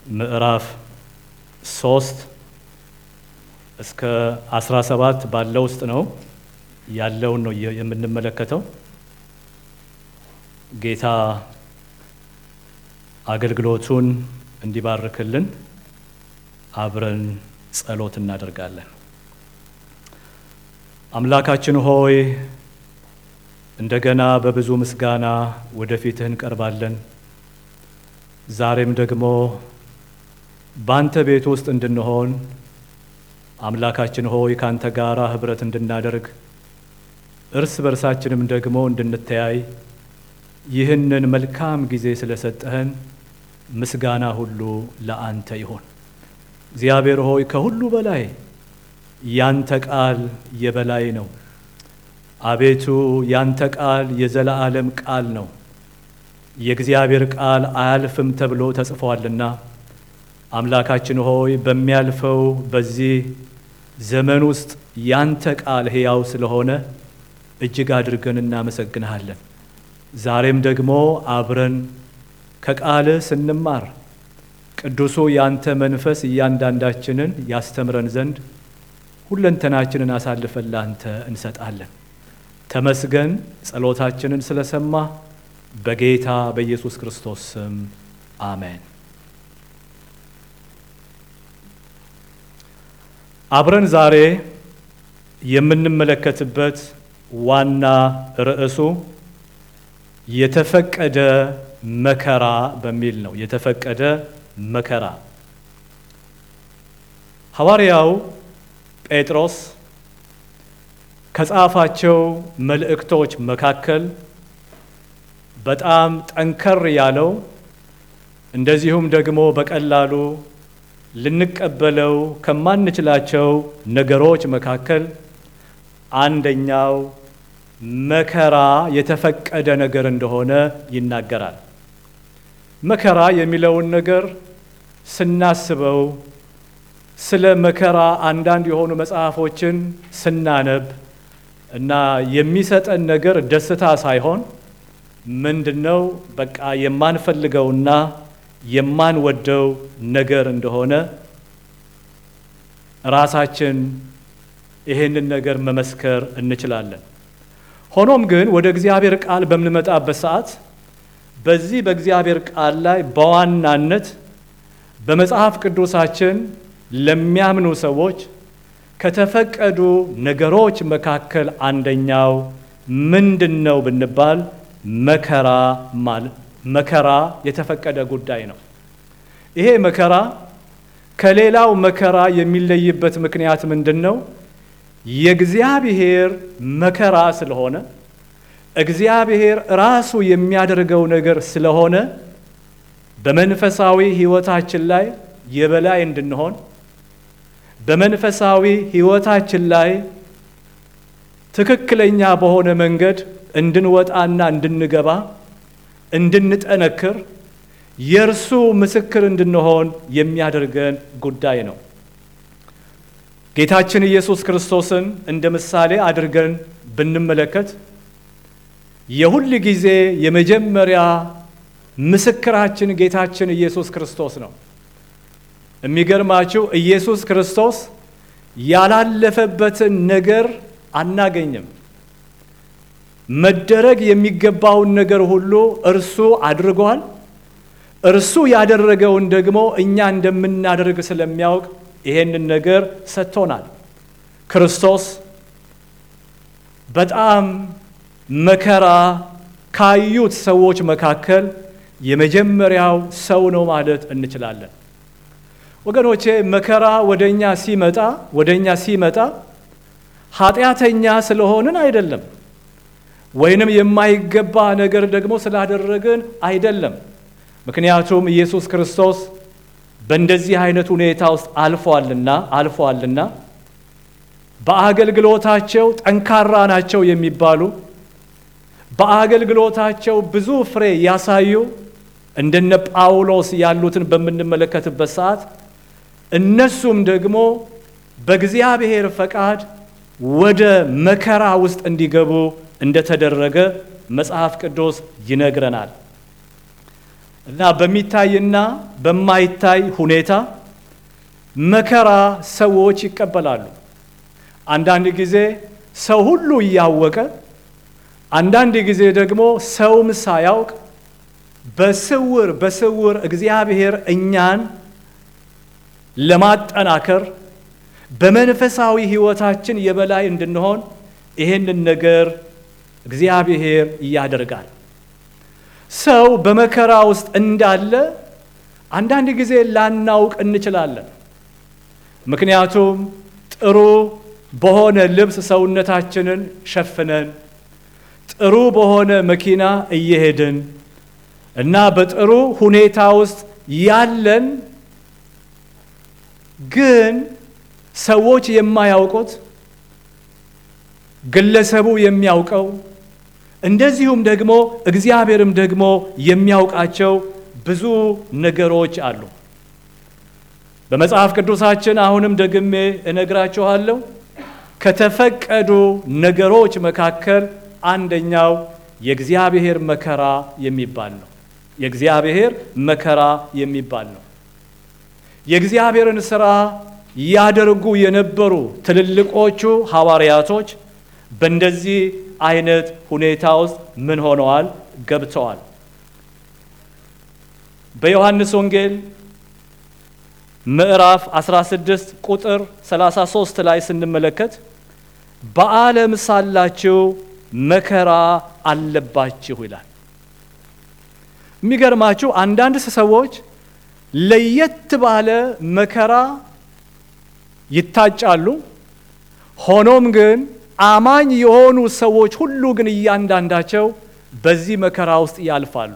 ምዕራፍ ሶስት እስከ 17 ባለው ውስጥ ነው ያለውን ነው የምንመለከተው። ጌታ አገልግሎቱን እንዲባርክልን አብረን ጸሎት እናደርጋለን። አምላካችን ሆይ እንደገና በብዙ ምስጋና ወደፊትህ እንቀርባለን። ዛሬም ደግሞ ባንተ ቤት ውስጥ እንድንሆን አምላካችን ሆይ ካንተ ጋር ህብረት እንድናደርግ እርስ በርሳችንም ደግሞ እንድንተያይ ይህንን መልካም ጊዜ ስለሰጠህን ምስጋና ሁሉ ለአንተ ይሆን። እግዚአብሔር ሆይ ከሁሉ በላይ ያንተ ቃል የበላይ ነው። አቤቱ ያንተ ቃል የዘላለም ቃል ነው። የእግዚአብሔር ቃል አያልፍም ተብሎ ተጽፏልና አምላካችን ሆይ በሚያልፈው በዚህ ዘመን ውስጥ ያንተ ቃል ሕያው ስለሆነ እጅግ አድርገን እናመሰግንሃለን። ዛሬም ደግሞ አብረን ከቃልህ ስንማር ቅዱሱ ያንተ መንፈስ እያንዳንዳችንን ያስተምረን ዘንድ ሁለንተናችንን አሳልፈን ላንተ እንሰጣለን። ተመስገን። ጸሎታችንን ስለሰማ በጌታ በኢየሱስ ክርስቶስ ስም አሜን። አብረን ዛሬ የምንመለከትበት ዋና ርዕሱ የተፈቀደ መከራ በሚል ነው። የተፈቀደ መከራ ሐዋርያው ጴጥሮስ ከጻፋቸው መልእክቶች መካከል በጣም ጠንከር ያለው እንደዚሁም ደግሞ በቀላሉ ልንቀበለው ከማንችላቸው ነገሮች መካከል አንደኛው መከራ የተፈቀደ ነገር እንደሆነ ይናገራል። መከራ የሚለውን ነገር ስናስበው ስለ መከራ አንዳንድ የሆኑ መጽሐፎችን ስናነብ እና የሚሰጠን ነገር ደስታ ሳይሆን ምንድነው በቃ የማንፈልገውና የማንወደው ነገር እንደሆነ ራሳችን ይህንን ነገር መመስከር እንችላለን። ሆኖም ግን ወደ እግዚአብሔር ቃል በምንመጣበት ሰዓት በዚህ በእግዚአብሔር ቃል ላይ በዋናነት በመጽሐፍ ቅዱሳችን ለሚያምኑ ሰዎች ከተፈቀዱ ነገሮች መካከል አንደኛው ምንድን ነው ብንባል መከራ ማለት መከራ የተፈቀደ ጉዳይ ነው። ይሄ መከራ ከሌላው መከራ የሚለይበት ምክንያት ምንድን ነው? የእግዚአብሔር መከራ ስለሆነ እግዚአብሔር ራሱ የሚያደርገው ነገር ስለሆነ በመንፈሳዊ ሕይወታችን ላይ የበላይ እንድንሆን በመንፈሳዊ ሕይወታችን ላይ ትክክለኛ በሆነ መንገድ እንድንወጣና እንድንገባ እንድንጠነክር የእርሱ ምስክር እንድንሆን የሚያደርገን ጉዳይ ነው። ጌታችን ኢየሱስ ክርስቶስን እንደ ምሳሌ አድርገን ብንመለከት የሁል ጊዜ የመጀመሪያ ምስክራችን ጌታችን ኢየሱስ ክርስቶስ ነው። የሚገርማችሁ ኢየሱስ ክርስቶስ ያላለፈበትን ነገር አናገኝም። መደረግ የሚገባውን ነገር ሁሉ እርሱ አድርጓል። እርሱ ያደረገውን ደግሞ እኛ እንደምናደርግ ስለሚያውቅ ይሄንን ነገር ሰጥቶናል። ክርስቶስ በጣም መከራ ካዩት ሰዎች መካከል የመጀመሪያው ሰው ነው ማለት እንችላለን። ወገኖቼ መከራ ወደኛ ሲመጣ ወደኛ ሲመጣ ኃጢአተኛ ስለሆንን አይደለም፣ ወይንም የማይገባ ነገር ደግሞ ስላደረግን አይደለም። ምክንያቱም ኢየሱስ ክርስቶስ በእንደዚህ አይነት ሁኔታ ውስጥ አልፏልና አልፏልና በአገልግሎታቸው ጠንካራ ናቸው የሚባሉ በአገልግሎታቸው ብዙ ፍሬ ያሳዩ እንደነ ጳውሎስ ያሉትን በምንመለከትበት ሰዓት እነሱም ደግሞ በእግዚአብሔር ፈቃድ ወደ መከራ ውስጥ እንዲገቡ እንደተደረገ መጽሐፍ ቅዱስ ይነግረናል። እና በሚታይና በማይታይ ሁኔታ መከራ ሰዎች ይቀበላሉ። አንዳንድ ጊዜ ሰው ሁሉ እያወቀ፣ አንዳንድ ጊዜ ደግሞ ሰውም ሳያውቅ በስውር በስውር እግዚአብሔር እኛን ለማጠናከር በመንፈሳዊ ሕይወታችን የበላይ እንድንሆን ይህንን ነገር እግዚአብሔር ያደርጋል። ሰው በመከራ ውስጥ እንዳለ አንዳንድ ጊዜ ላናውቅ እንችላለን። ምክንያቱም ጥሩ በሆነ ልብስ ሰውነታችንን ሸፍነን ጥሩ በሆነ መኪና እየሄድን እና በጥሩ ሁኔታ ውስጥ ያለን ግን ሰዎች የማያውቁት ግለሰቡ የሚያውቀው እንደዚሁም ደግሞ እግዚአብሔርም ደግሞ የሚያውቃቸው ብዙ ነገሮች አሉ። በመጽሐፍ ቅዱሳችን አሁንም ደግሜ እነግራችኋለሁ ከተፈቀዱ ነገሮች መካከል አንደኛው የእግዚአብሔር መከራ የሚባል ነው። የእግዚአብሔር መከራ የሚባል ነው። የእግዚአብሔርን ሥራ ያደርጉ የነበሩ ትልልቆቹ ሐዋርያቶች በእንደዚህ አይነት ሁኔታ ውስጥ ምን ሆነዋል? ገብተዋል። በዮሐንስ ወንጌል ምዕራፍ 16 ቁጥር 33 ላይ ስንመለከት በዓለም ሳላችሁ መከራ አለባችሁ ይላል። የሚገርማችሁ አንዳንድ ሰዎች ለየት ባለ መከራ ይታጫሉ። ሆኖም ግን አማኝ የሆኑ ሰዎች ሁሉ ግን እያንዳንዳቸው በዚህ መከራ ውስጥ ያልፋሉ።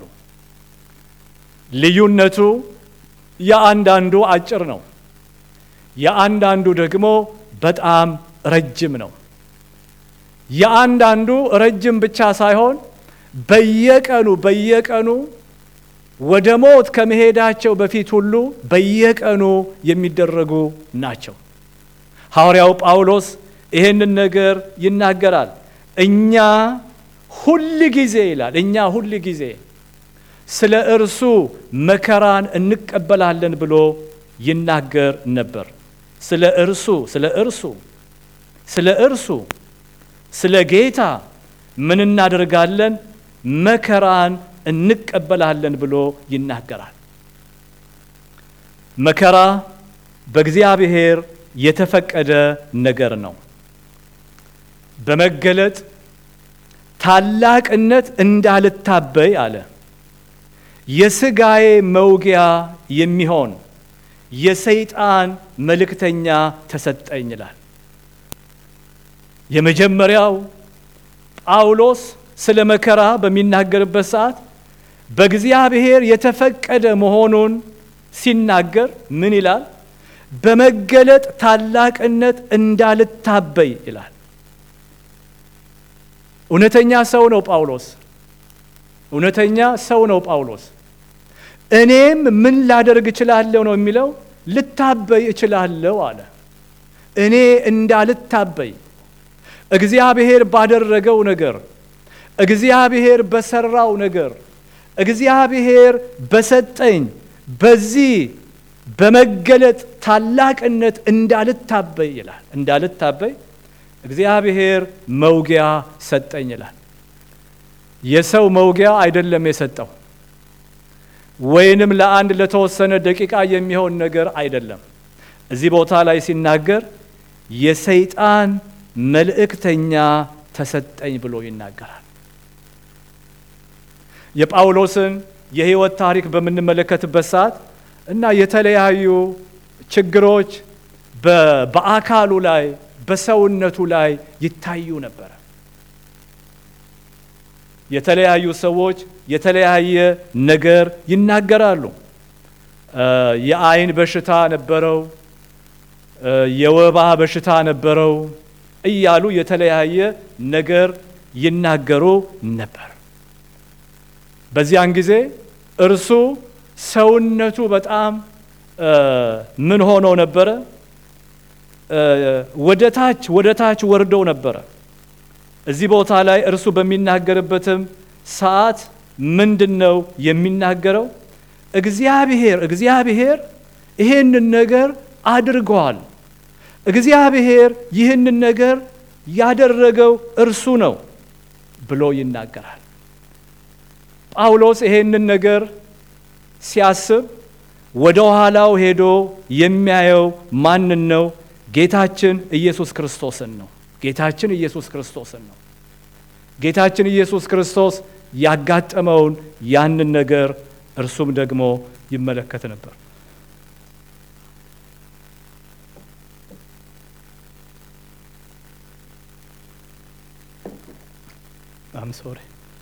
ልዩነቱ የአንዳንዱ አጭር ነው፣ የአንዳንዱ ደግሞ በጣም ረጅም ነው። የአንዳንዱ ረጅም ብቻ ሳይሆን በየቀኑ በየቀኑ ወደ ሞት ከመሄዳቸው በፊት ሁሉ በየቀኑ የሚደረጉ ናቸው። ሐዋርያው ጳውሎስ ይሄንን ነገር ይናገራል። እኛ ሁል ጊዜ ይላል፣ እኛ ሁል ጊዜ ስለ እርሱ መከራን እንቀበላለን ብሎ ይናገር ነበር። ስለ እርሱ ስለ እርሱ ስለ እርሱ ስለ ጌታ ምን እናደርጋለን? መከራን እንቀበላለን ብሎ ይናገራል። መከራ በእግዚአብሔር የተፈቀደ ነገር ነው። በመገለጥ ታላቅነት እንዳልታበይ አለ። የሥጋዬ መውጊያ የሚሆን የሰይጣን መልእክተኛ ተሰጠኝ ይላል። የመጀመሪያው ጳውሎስ ስለ መከራ በሚናገርበት ሰዓት በእግዚአብሔር የተፈቀደ መሆኑን ሲናገር ምን ይላል? በመገለጥ ታላቅነት እንዳልታበይ ይላል። እውነተኛ ሰው ነው ጳውሎስ። እውነተኛ ሰው ነው ጳውሎስ። እኔም ምን ላደርግ እችላለሁ ነው የሚለው። ልታበይ እችላለሁ አለ። እኔ እንዳልታበይ እግዚአብሔር ባደረገው ነገር፣ እግዚአብሔር በሰራው ነገር፣ እግዚአብሔር በሰጠኝ በዚህ በመገለጥ ታላቅነት እንዳልታበይ ይላል። እንዳልታበይ እግዚአብሔር መውጊያ ሰጠኝ ይላል። የሰው መውጊያ አይደለም የሰጠው፣ ወይንም ለአንድ ለተወሰነ ደቂቃ የሚሆን ነገር አይደለም። እዚህ ቦታ ላይ ሲናገር የሰይጣን መልእክተኛ ተሰጠኝ ብሎ ይናገራል። የጳውሎስን የሕይወት ታሪክ በምንመለከትበት ሰዓት እና የተለያዩ ችግሮች በአካሉ ላይ በሰውነቱ ላይ ይታዩ ነበረ። የተለያዩ ሰዎች የተለያየ ነገር ይናገራሉ። የዓይን በሽታ ነበረው፣ የወባ በሽታ ነበረው እያሉ የተለያየ ነገር ይናገሩ ነበር። በዚያን ጊዜ እርሱ ሰውነቱ በጣም ምን ሆኖ ነበረ? ወደ ታች ወደ ታች ወርደው ነበረ። እዚህ ቦታ ላይ እርሱ በሚናገርበትም ሰዓት ምንድን ነው የሚናገረው? እግዚአብሔር እግዚአብሔር ይሄንን ነገር አድርገዋል። እግዚአብሔር ይህንን ነገር ያደረገው እርሱ ነው ብሎ ይናገራል። ጳውሎስ ይሄንን ነገር ሲያስብ ወደ ኋላው ሄዶ የሚያየው ማንን ነው? ጌታችን ኢየሱስ ክርስቶስን ነው። ጌታችን ኢየሱስ ክርስቶስን ነው። ጌታችን ኢየሱስ ክርስቶስ ያጋጠመውን ያንን ነገር እርሱም ደግሞ ይመለከት ነበር። አም ሶሪ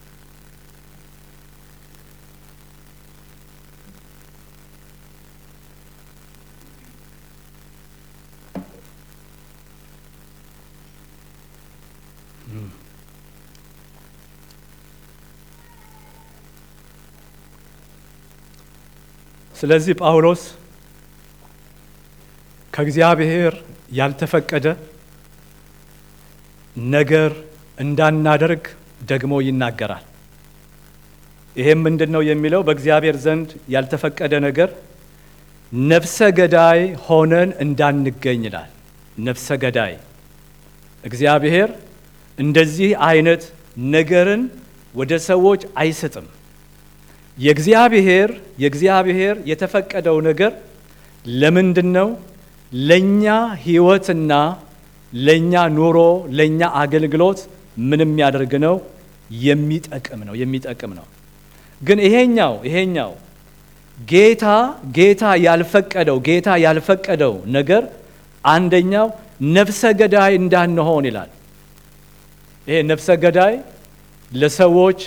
ስለዚህ ጳውሎስ ከእግዚአብሔር ያልተፈቀደ ነገር እንዳናደርግ ደግሞ ይናገራል። ይሄም ምንድን ነው የሚለው? በእግዚአብሔር ዘንድ ያልተፈቀደ ነገር ነፍሰ ገዳይ ሆነን እንዳንገኝ ይላል። ነፍሰ ገዳይ እግዚአብሔር እንደዚህ አይነት ነገርን ወደ ሰዎች አይሰጥም። የእግዚአብሔር የእግዚአብሔር የተፈቀደው ነገር ለምንድን ነው? ለእኛ ሕይወትና ለእኛ ኑሮ ለእኛ አገልግሎት ምን የሚያደርግ ነው? የሚጠቅም ነው የሚጠቅም ነው። ግን ይሄኛው ይሄኛው ጌታ ጌታ ያልፈቀደው ጌታ ያልፈቀደው ነገር አንደኛው ነፍሰ ገዳይ እንዳንሆን ይላል። ይሄ ነፍሰ ገዳይ ለሰዎች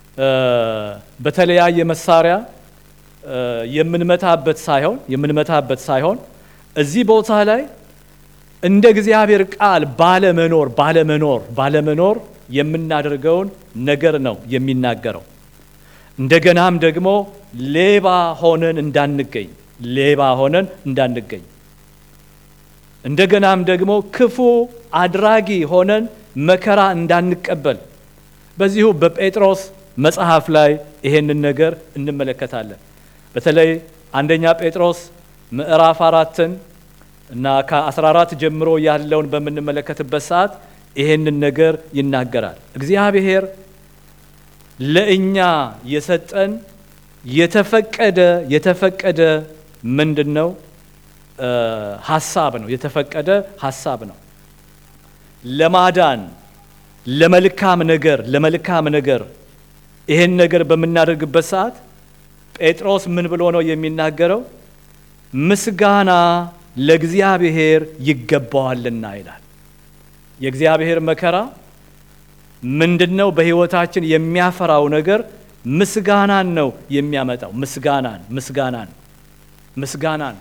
በተለያየ መሳሪያ የምንመታበት ሳይሆን የምንመታበት ሳይሆን እዚህ ቦታ ላይ እንደ እግዚአብሔር ቃል ባለመኖር ባለመኖር ባለመኖር የምናደርገውን ነገር ነው የሚናገረው። እንደገናም ደግሞ ሌባ ሆነን እንዳንገኝ ሌባ ሆነን እንዳንገኝ እንደገናም ደግሞ ክፉ አድራጊ ሆነን መከራ እንዳንቀበል በዚሁ በጴጥሮስ መጽሐፍ ላይ ይሄንን ነገር እንመለከታለን። በተለይ አንደኛ ጴጥሮስ ምዕራፍ አራትን እና ከ14 ጀምሮ ያለውን በምንመለከትበት ሰዓት ይሄንን ነገር ይናገራል። እግዚአብሔር ለእኛ የሰጠን የተፈቀደ የተፈቀደ ምንድን ነው? ሀሳብ ነው። የተፈቀደ ሀሳብ ነው ለማዳን ለመልካም ነገር ለመልካም ነገር ይሄን ነገር በምናደርግበት ሰዓት ጴጥሮስ ምን ብሎ ነው የሚናገረው? ምስጋና ለእግዚአብሔር ይገባዋልና ይላል። የእግዚአብሔር መከራ ምንድን ነው? በሕይወታችን የሚያፈራው ነገር ምስጋናን ነው የሚያመጣው። ምስጋናን ምስጋናን ምስጋናን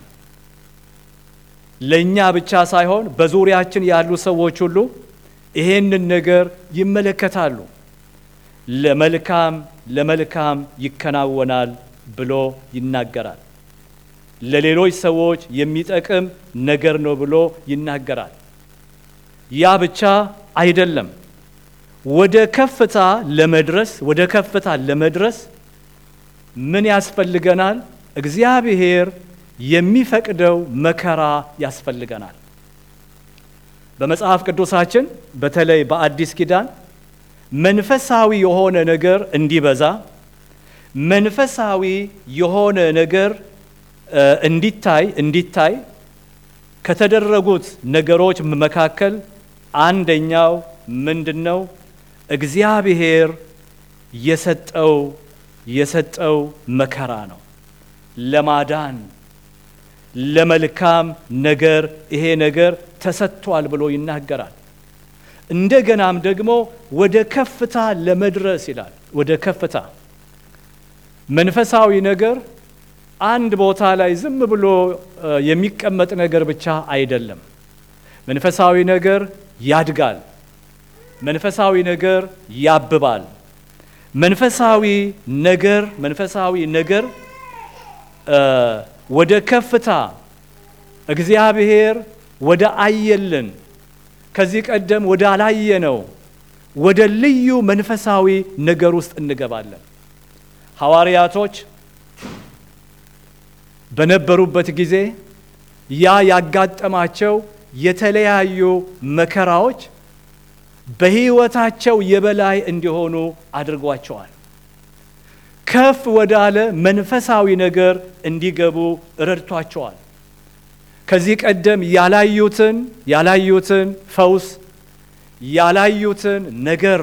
ለእኛ ብቻ ሳይሆን በዙሪያችን ያሉ ሰዎች ሁሉ ይሄንን ነገር ይመለከታሉ። ለመልካም ለመልካም ይከናወናል ብሎ ይናገራል። ለሌሎች ሰዎች የሚጠቅም ነገር ነው ብሎ ይናገራል። ያ ብቻ አይደለም። ወደ ከፍታ ለመድረስ ወደ ከፍታ ለመድረስ ምን ያስፈልገናል? እግዚአብሔር የሚፈቅደው መከራ ያስፈልገናል። በመጽሐፍ ቅዱሳችን በተለይ በአዲስ ኪዳን መንፈሳዊ የሆነ ነገር እንዲበዛ መንፈሳዊ የሆነ ነገር እንዲታይ እንዲታይ ከተደረጉት ነገሮች መካከል አንደኛው ምንድን ነው? እግዚአብሔር የሰጠው የሰጠው መከራ ነው። ለማዳን ለመልካም ነገር ይሄ ነገር ተሰጥቷል ብሎ ይናገራል። እንደገናም ደግሞ ወደ ከፍታ ለመድረስ ይላል። ወደ ከፍታ መንፈሳዊ ነገር አንድ ቦታ ላይ ዝም ብሎ የሚቀመጥ ነገር ብቻ አይደለም። መንፈሳዊ ነገር ያድጋል። መንፈሳዊ ነገር ያብባል። መንፈሳዊ ነገር መንፈሳዊ ነገር ወደ ከፍታ እግዚአብሔር ወደ አየልን ከዚህ ቀደም ወደ አላየነው ወደ ልዩ መንፈሳዊ ነገር ውስጥ እንገባለን። ሐዋርያቶች በነበሩበት ጊዜ ያ ያጋጠማቸው የተለያዩ መከራዎች በሕይወታቸው የበላይ እንዲሆኑ አድርጓቸዋል። ከፍ ወዳለ መንፈሳዊ ነገር እንዲገቡ ረድቷቸዋል። ከዚህ ቀደም ያላዩትን ያላዩትን ፈውስ ያላዩትን ነገር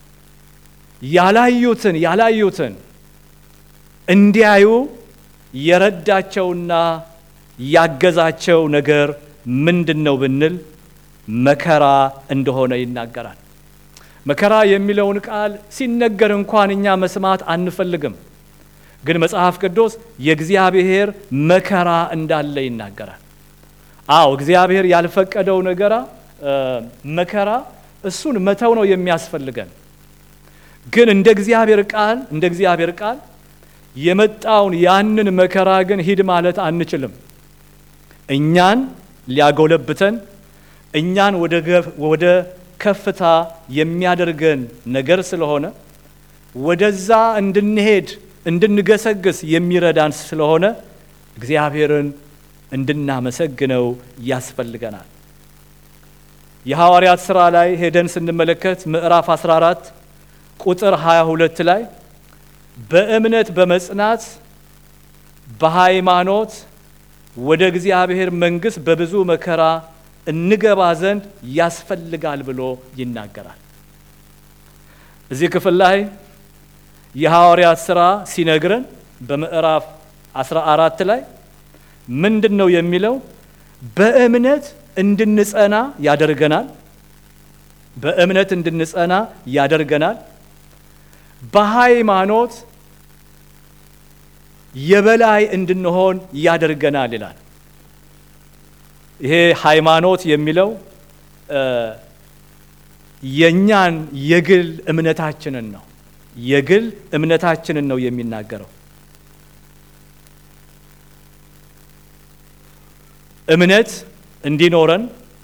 ያላዩትን ያላዩትን እንዲያዩ የረዳቸውና ያገዛቸው ነገር ምንድን ነው ብንል መከራ እንደሆነ ይናገራል። መከራ የሚለውን ቃል ሲነገር እንኳን እኛ መስማት አንፈልግም፣ ግን መጽሐፍ ቅዱስ የእግዚአብሔር መከራ እንዳለ ይናገራል። አዎ እግዚአብሔር ያልፈቀደው ነገራ መከራ እሱን መተው ነው የሚያስፈልገን። ግን እንደ እግዚአብሔር ቃል እንደ እግዚአብሔር ቃል የመጣውን ያንን መከራ ግን ሂድ ማለት አንችልም። እኛን ሊያጎለብተን እኛን ወደ ከፍታ የሚያደርገን ነገር ስለሆነ ወደዛ እንድንሄድ እንድንገሰግስ የሚረዳን ስለሆነ እግዚአብሔርን እንድናመሰግነው ያስፈልገናል። የሐዋርያት ሥራ ላይ ሄደን ስንመለከት ምዕራፍ 14 ቁጥር 22 ላይ በእምነት በመጽናት በሃይማኖት ወደ እግዚአብሔር መንግሥት በብዙ መከራ እንገባ ዘንድ ያስፈልጋል ብሎ ይናገራል። እዚህ ክፍል ላይ የሐዋርያት ሥራ ሲነግረን በምዕራፍ 14 ላይ ምንድን ነው የሚለው? በእምነት እንድንጸና ያደርገናል። በእምነት እንድንጸና ያደርገናል። በሃይማኖት የበላይ እንድንሆን ያደርገናል ይላል። ይሄ ሃይማኖት የሚለው የእኛን የግል እምነታችንን ነው የግል እምነታችንን ነው የሚናገረው። እምነት እንዲኖረን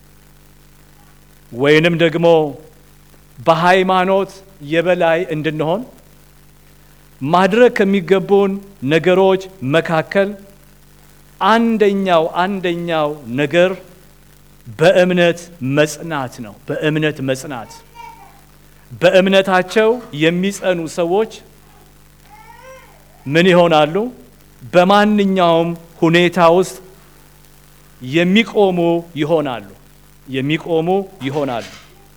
ወይንም ደግሞ በሃይማኖት የበላይ እንድንሆን ማድረግ ከሚገቡን ነገሮች መካከል አንደኛው አንደኛው ነገር በእምነት መጽናት ነው። በእምነት መጽናት በእምነታቸው የሚጸኑ ሰዎች ምን ይሆናሉ? በማንኛውም ሁኔታ ውስጥ የሚቆሙ ይሆናሉ። የሚቆሙ ይሆናሉ።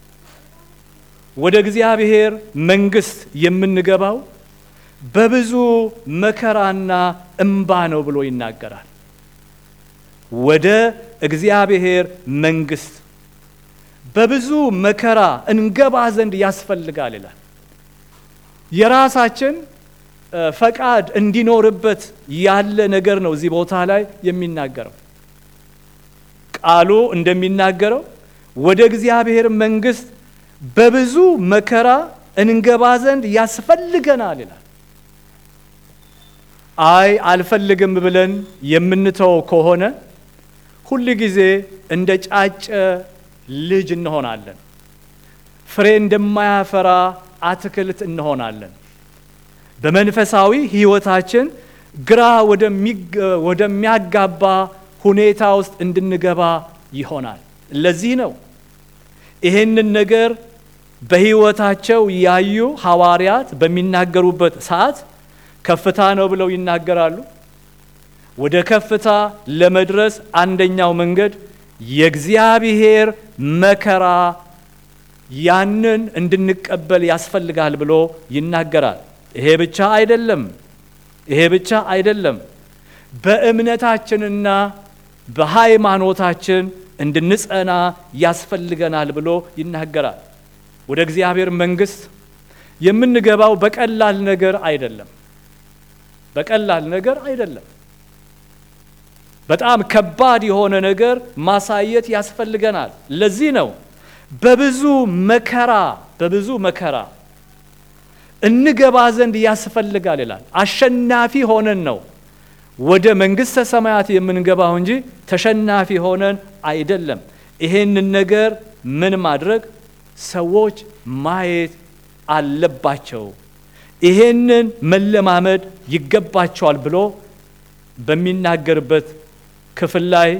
ወደ እግዚአብሔር መንግሥት የምንገባው በብዙ መከራና እምባ ነው ብሎ ይናገራል። ወደ እግዚአብሔር መንግሥት በብዙ መከራ እንገባ ዘንድ ያስፈልጋል ይላል። የራሳችን ፈቃድ እንዲኖርበት ያለ ነገር ነው እዚህ ቦታ ላይ የሚናገረው። ቃሉ እንደሚናገረው ወደ እግዚአብሔር መንግሥት በብዙ መከራ እንገባ ዘንድ ያስፈልገናል ይላል። አይ አልፈልግም ብለን የምንተው ከሆነ ሁል ጊዜ እንደ ጫጨ ልጅ እንሆናለን። ፍሬ እንደማያፈራ አትክልት እንሆናለን። በመንፈሳዊ ሕይወታችን ግራ ወደሚያጋባ ሁኔታ ውስጥ እንድንገባ ይሆናል። ለዚህ ነው ይህንን ነገር በሕይወታቸው ያዩ ሐዋርያት በሚናገሩበት ሰዓት ከፍታ ነው ብለው ይናገራሉ። ወደ ከፍታ ለመድረስ አንደኛው መንገድ የእግዚአብሔር መከራ ያንን እንድንቀበል ያስፈልጋል ብሎ ይናገራል። ይሄ ብቻ አይደለም። ይሄ ብቻ አይደለም። በእምነታችንና በሃይማኖታችን እንድንጸና ያስፈልገናል ብሎ ይናገራል። ወደ እግዚአብሔር መንግሥት የምንገባው በቀላል ነገር አይደለም። በቀላል ነገር አይደለም። በጣም ከባድ የሆነ ነገር ማሳየት ያስፈልገናል። ለዚህ ነው በብዙ መከራ በብዙ መከራ እንገባ ዘንድ ያስፈልጋል ይላል። አሸናፊ ሆነን ነው ወደ መንግሥተ ሰማያት የምንገባው እንጂ ተሸናፊ ሆነን አይደለም። ይሄንን ነገር ምን ማድረግ ሰዎች ማየት አለባቸው። ይሄንን መለማመድ ይገባቸዋል ብሎ በሚናገርበት ክፍል ላይ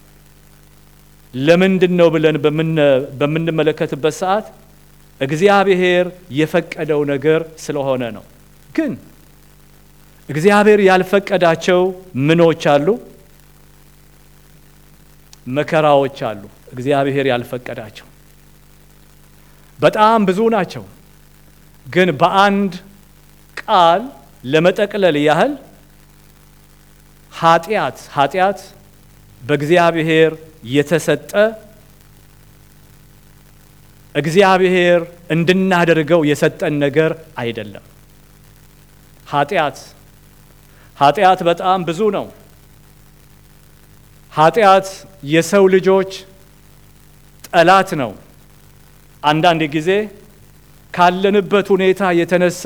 ለምንድን ነው ብለን በምንመለከትበት ሰዓት እግዚአብሔር የፈቀደው ነገር ስለሆነ ነው። ግን እግዚአብሔር ያልፈቀዳቸው ምኖች አሉ? መከራዎች አሉ። እግዚአብሔር ያልፈቀዳቸው በጣም ብዙ ናቸው። ግን በአንድ ቃል ለመጠቅለል ያህል ኃጢአት ኃጢአት በእግዚአብሔር የተሰጠ እግዚአብሔር እንድናደርገው የሰጠን ነገር አይደለም። ኃጢአት ኃጢአት በጣም ብዙ ነው። ኃጢአት የሰው ልጆች ጠላት ነው። አንዳንድ ጊዜ ካለንበት ሁኔታ የተነሳ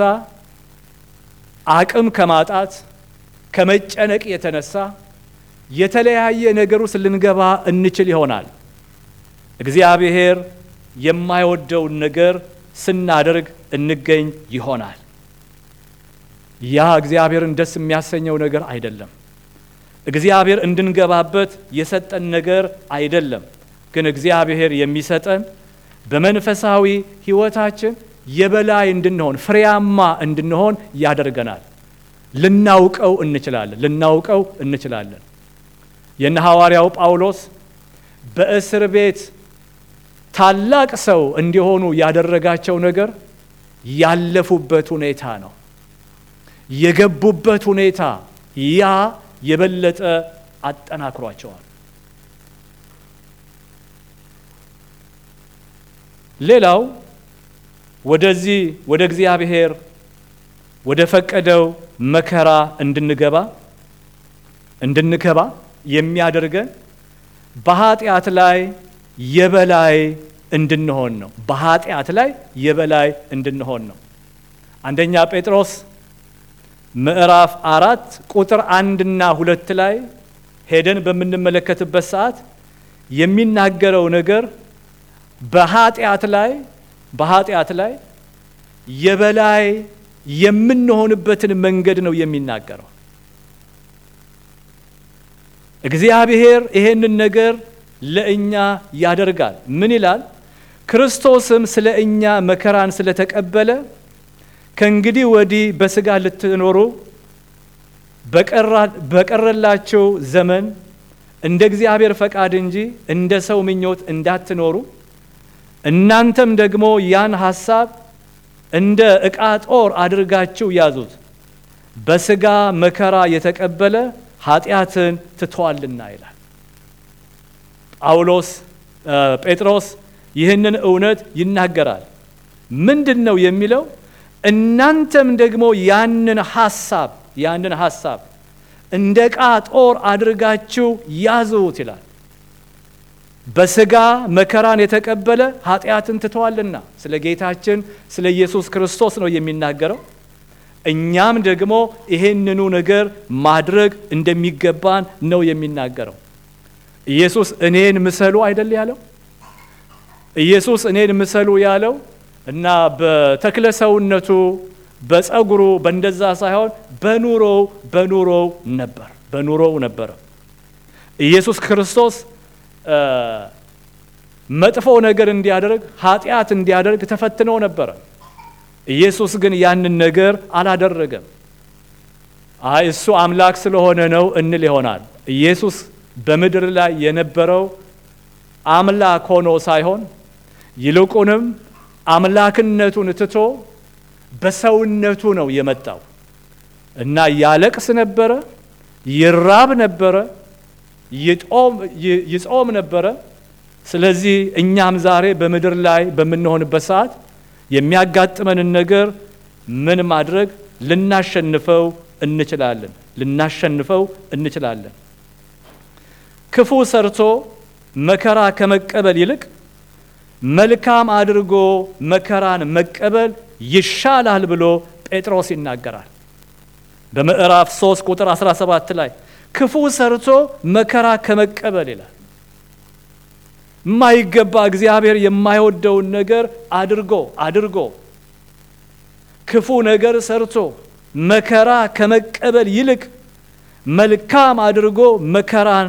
አቅም ከማጣት ከመጨነቅ የተነሳ የተለያየ ነገር ውስጥ ልንገባ እንችል ይሆናል። እግዚአብሔር የማይወደውን ነገር ስናደርግ እንገኝ ይሆናል። ያ እግዚአብሔርን ደስ የሚያሰኘው ነገር አይደለም። እግዚአብሔር እንድንገባበት የሰጠን ነገር አይደለም። ግን እግዚአብሔር የሚሰጠን በመንፈሳዊ ሕይወታችን የበላይ እንድንሆን ፍሬያማ እንድንሆን ያደርገናል። ልናውቀው እንችላለን ልናውቀው እንችላለን። የነ ሐዋርያው ጳውሎስ በእስር ቤት ታላቅ ሰው እንዲሆኑ ያደረጋቸው ነገር ያለፉበት ሁኔታ ነው። የገቡበት ሁኔታ ያ የበለጠ አጠናክሯቸዋል። ሌላው ወደዚህ ወደ እግዚአብሔር ወደ ፈቀደው መከራ እንድንገባ እንድንገባ የሚያደርገን በኃጢአት ላይ የበላይ እንድንሆን ነው። በኃጢአት ላይ የበላይ እንድንሆን ነው። አንደኛ ጴጥሮስ ምዕራፍ አራት ቁጥር አንድና ሁለት ላይ ሄደን በምንመለከትበት ሰዓት የሚናገረው ነገር በኃጢአት ላይ በኃጢአት ላይ የበላይ የምንሆንበትን መንገድ ነው የሚናገረው። እግዚአብሔር ይሄንን ነገር ለእኛ ያደርጋል። ምን ይላል? ክርስቶስም ስለ እኛ መከራን ስለተቀበለ ከእንግዲህ ወዲህ በሥጋ ልትኖሩ በቀረላቸው ዘመን እንደ እግዚአብሔር ፈቃድ እንጂ እንደ ሰው ምኞት እንዳትኖሩ እናንተም ደግሞ ያን ሐሳብ እንደ ዕቃ ጦር አድርጋችሁ ያዙት። በሥጋ መከራ የተቀበለ ኃጢአትን ትቷልና ይላል ጳውሎስ። ጴጥሮስ ይህንን እውነት ይናገራል። ምንድን ነው የሚለው? እናንተም ደግሞ ያንን ሐሳብ ያንን ሐሳብ እንደ ዕቃ ጦር አድርጋችሁ ያዙት ይላል። በሥጋ መከራን የተቀበለ ኃጢአትን ትተዋልና ስለ ጌታችን ስለ ኢየሱስ ክርስቶስ ነው የሚናገረው። እኛም ደግሞ ይሄንኑ ነገር ማድረግ እንደሚገባን ነው የሚናገረው። ኢየሱስ እኔን ምሰሉ አይደል ያለው? ኢየሱስ እኔን ምሰሉ ያለው እና በተክለ ሰውነቱ በጸጉሩ በእንደዛ ሳይሆን በኑሮው በኑሮው ነበር በኑሮው ነበረ ኢየሱስ ክርስቶስ መጥፎ ነገር እንዲያደርግ ኃጢአት እንዲያደርግ ተፈትኖ ነበረ። ኢየሱስ ግን ያንን ነገር አላደረገም። አይ እሱ አምላክ ስለሆነ ነው እንል ይሆናል። ኢየሱስ በምድር ላይ የነበረው አምላክ ሆኖ ሳይሆን ይልቁንም አምላክነቱን ትቶ በሰውነቱ ነው የመጣው እና ያለቅስ ነበረ፣ ይራብ ነበረ፣ ይጾም ነበረ። ስለዚህ እኛም ዛሬ በምድር ላይ በምንሆንበት ሰዓት የሚያጋጥመንን ነገር ምን ማድረግ ልናሸንፈው እንችላለን ልናሸንፈው እንችላለን። ክፉ ሰርቶ መከራ ከመቀበል ይልቅ መልካም አድርጎ መከራን መቀበል ይሻላል ብሎ ጴጥሮስ ይናገራል። በምዕራፍ 3 ቁጥር 17 ላይ ክፉ ሰርቶ መከራ ከመቀበል ይላል። የማይገባ እግዚአብሔር የማይወደውን ነገር አድርጎ አድርጎ ክፉ ነገር ሰርቶ መከራ ከመቀበል ይልቅ መልካም አድርጎ መከራን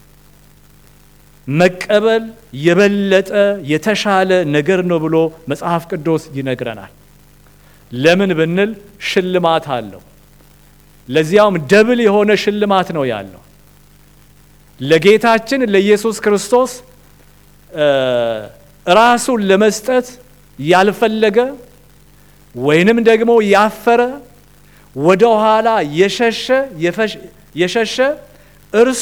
መቀበል የበለጠ የተሻለ ነገር ነው ብሎ መጽሐፍ ቅዱስ ይነግረናል። ለምን ብንል ሽልማት አለው። ለዚያውም ደብል የሆነ ሽልማት ነው ያለው። ለጌታችን ለኢየሱስ ክርስቶስ ራሱን ለመስጠት ያልፈለገ ወይንም ደግሞ ያፈረ ወደ ኋላ የሸሸ የሸሸ እርሱ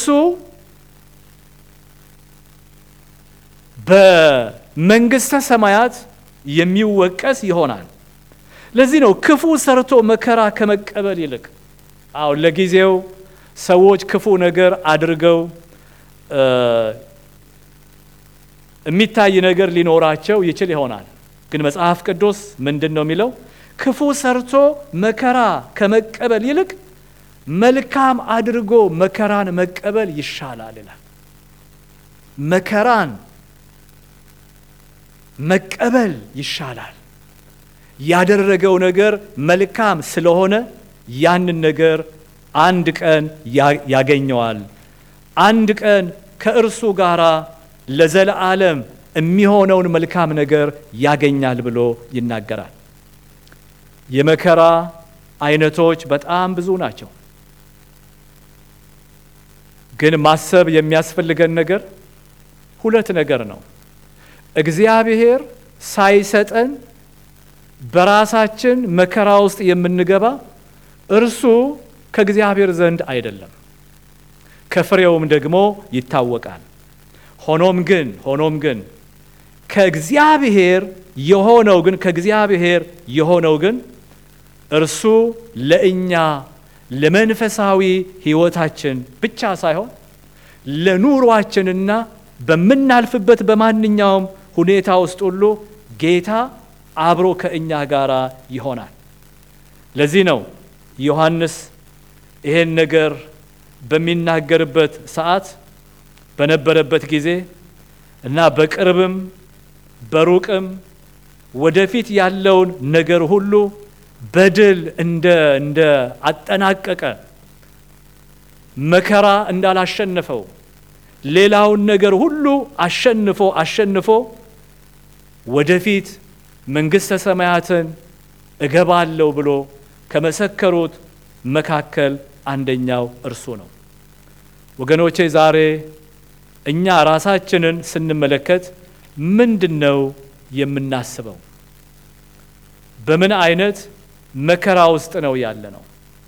በመንግስተ ሰማያት የሚወቀስ ይሆናል። ለዚህ ነው ክፉ ሰርቶ መከራ ከመቀበል ይልቅ አዎ ለጊዜው ሰዎች ክፉ ነገር አድርገው የሚታይ ነገር ሊኖራቸው ይችል ይሆናል። ግን መጽሐፍ ቅዱስ ምንድን ነው የሚለው? ክፉ ሰርቶ መከራ ከመቀበል ይልቅ መልካም አድርጎ መከራን መቀበል ይሻላል ይላል። መከራን መቀበል ይሻላል። ያደረገው ነገር መልካም ስለሆነ ያንን ነገር አንድ ቀን ያገኘዋል። አንድ ቀን ከእርሱ ጋር ለዘለዓለም የሚሆነውን መልካም ነገር ያገኛል ብሎ ይናገራል። የመከራ አይነቶች በጣም ብዙ ናቸው። ግን ማሰብ የሚያስፈልገን ነገር ሁለት ነገር ነው። እግዚአብሔር ሳይሰጠን በራሳችን መከራ ውስጥ የምንገባ እርሱ ከእግዚአብሔር ዘንድ አይደለም፣ ከፍሬውም ደግሞ ይታወቃል። ሆኖም ግን ሆኖም ግን ከእግዚአብሔር የሆነው ግን ከእግዚአብሔር የሆነው ግን እርሱ ለእኛ ለመንፈሳዊ ሕይወታችን ብቻ ሳይሆን ለኑሯችንና በምናልፍበት በማንኛውም ሁኔታ ውስጥ ሁሉ ጌታ አብሮ ከእኛ ጋር ይሆናል። ለዚህ ነው ዮሐንስ ይሄን ነገር በሚናገርበት ሰዓት በነበረበት ጊዜ እና በቅርብም በሩቅም ወደፊት ያለውን ነገር ሁሉ በድል እንደ እንደ አጠናቀቀ መከራ እንዳላሸነፈው ሌላውን ነገር ሁሉ አሸንፎ አሸንፎ ወደፊት መንግሥተ ሰማያትን እገባለሁ ብሎ ከመሰከሩት መካከል አንደኛው እርሱ ነው። ወገኖቼ ዛሬ እኛ ራሳችንን ስንመለከት ምንድን ነው የምናስበው? በምን አይነት መከራ ውስጥ ነው ያለ ነው?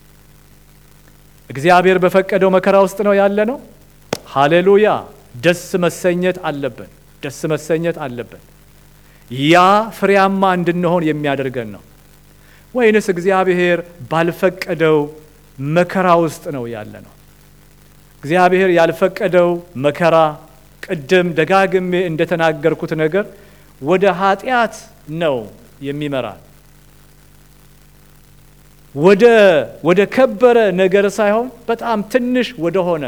እግዚአብሔር በፈቀደው መከራ ውስጥ ነው ያለ ነው? ሃሌሉያ! ደስ መሰኘት አለብን። ደስ መሰኘት አለብን። ያ ፍሬያማ እንድንሆን የሚያደርገን ነው። ወይንስ እግዚአብሔር ባልፈቀደው መከራ ውስጥ ነው ያለ ነው? እግዚአብሔር ያልፈቀደው መከራ ቅድም ደጋግሜ እንደተናገርኩት ነገር ወደ ኃጢአት ነው የሚመራን ወደ ወደ ከበረ ነገር ሳይሆን በጣም ትንሽ ወደሆነ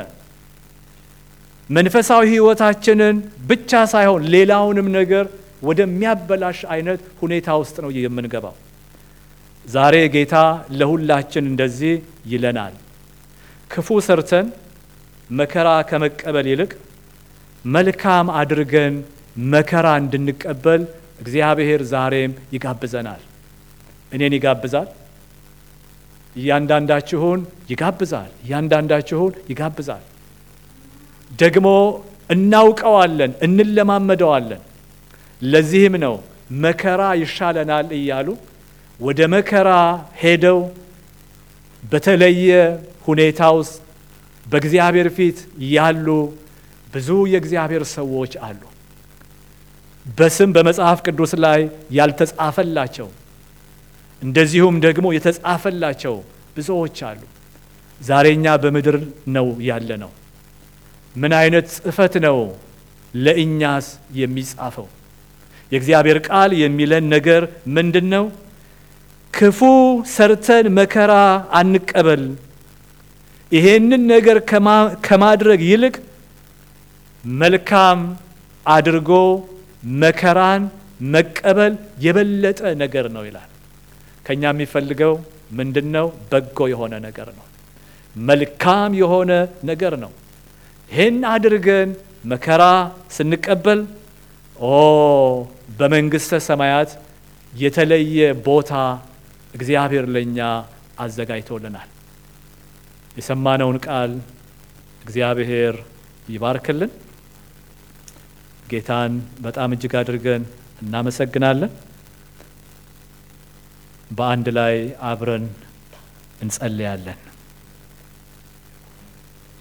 መንፈሳዊ ሕይወታችንን ብቻ ሳይሆን ሌላውንም ነገር ወደሚያበላሽ አይነት ሁኔታ ውስጥ ነው የምንገባው። ዛሬ ጌታ ለሁላችን እንደዚህ ይለናል። ክፉ ሰርተን መከራ ከመቀበል ይልቅ መልካም አድርገን መከራ እንድንቀበል እግዚአብሔር ዛሬም ይጋብዘናል። እኔን ይጋብዛል። እያንዳንዳችሁን ይጋብዛል። እያንዳንዳችሁን ይጋብዛል። ደግሞ እናውቀዋለን፣ እንለማመደዋለን። ለዚህም ነው መከራ ይሻለናል እያሉ ወደ መከራ ሄደው በተለየ ሁኔታ ውስጥ በእግዚአብሔር ፊት ያሉ ብዙ የእግዚአብሔር ሰዎች አሉ። በስም በመጽሐፍ ቅዱስ ላይ ያልተጻፈላቸው እንደዚሁም ደግሞ የተጻፈላቸው ብዙዎች አሉ። ዛሬ እኛ በምድር ነው ያለ ነው። ምን አይነት ጽሕፈት ነው ለእኛስ የሚጻፈው? የእግዚአብሔር ቃል የሚለን ነገር ምንድን ነው? ክፉ ሰርተን መከራ አንቀበል። ይሄንን ነገር ከማድረግ ይልቅ መልካም አድርጎ መከራን መቀበል የበለጠ ነገር ነው ይላል። ከኛ የሚፈልገው ምንድን ነው? በጎ የሆነ ነገር ነው። መልካም የሆነ ነገር ነው። ይህን አድርገን መከራ ስንቀበል ኦ በመንግሥተ ሰማያት የተለየ ቦታ እግዚአብሔር ለእኛ አዘጋጅቶልናል። የሰማነውን ቃል እግዚአብሔር ይባርክልን። ጌታን በጣም እጅግ አድርገን እናመሰግናለን። በአንድ ላይ አብረን እንጸልያለን።